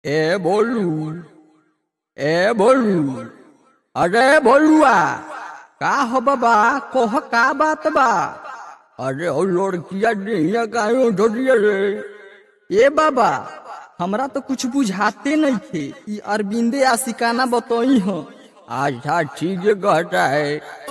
ए बोलू ए बोलू अरे बोलुआ का हो बाबा कोह का बात बा अरे ओ लड़किया देहिया काहे उठोटिया रे ए बाबा हमरा तो कुछ बुझाते नहीं थे ई अरविंदे आशिकाना बतई हो अच्छा ठीक है कहता है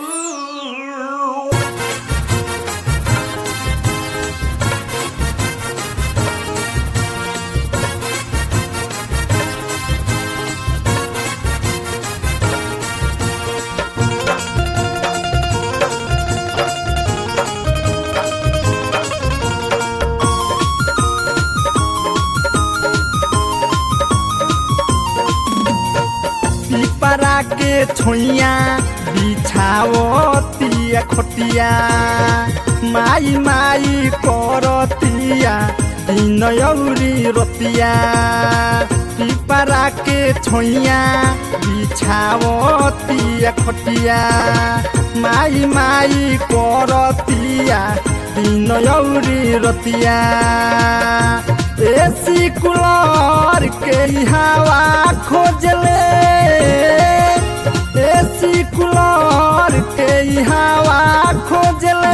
पिपरा के छोइया बिछावतिया खोटिया माई माई करतिया दिन औरी रतिया पिपरा के छोइया बिछावतिया खोटिया माई माई करतिया दिन औरी रतिया एसी कुलर के हवा खोजले एसी कुलर के हवा खोजले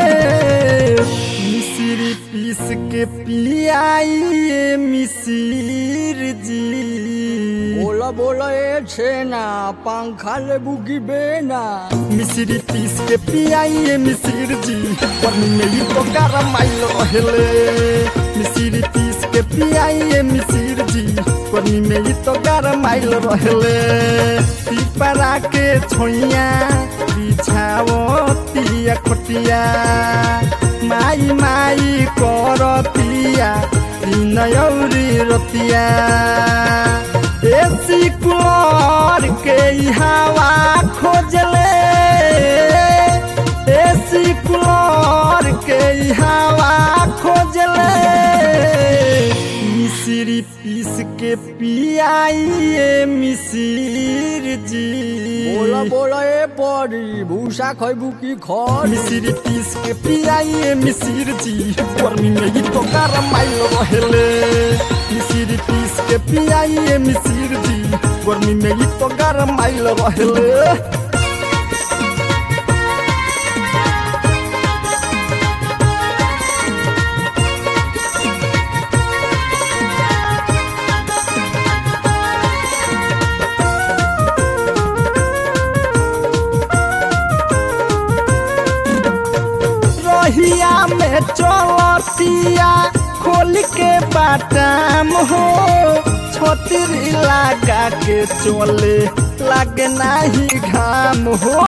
मिश्री पीस के पियाइए मिसिर जी बोला बोला ए छेना पंखा ले बुगी बेना मिश्री पीस के पियाइए मिसिर जी पानी में ही तो गरम आइल रहले मिश्री पीस के पियाइए मिसिर जी पानी में ही तो गरम आइल रहले पिपरा के छोइया बिछाओ तिया खोटिया माई माई करतिया दिन औरी रतिया एसी कुलर के हवा खोजले एसी कुलर के हवा खोजले मिश्री पीस के पियाइए मिसिर जी बोला बोला ए परी भूसा खैबू की खर मिसिर पीस के पियाइए मिसिर जी गर्मी में ही तो गरम आइल रहेले मिसिर पीस के पियाइए मिसिर जी गर्मी में ही तो गरम आइल रहेले रहिया में चलतिया खोल के बाटाम हो छतरी लगा के चले लगे नाही घाम हो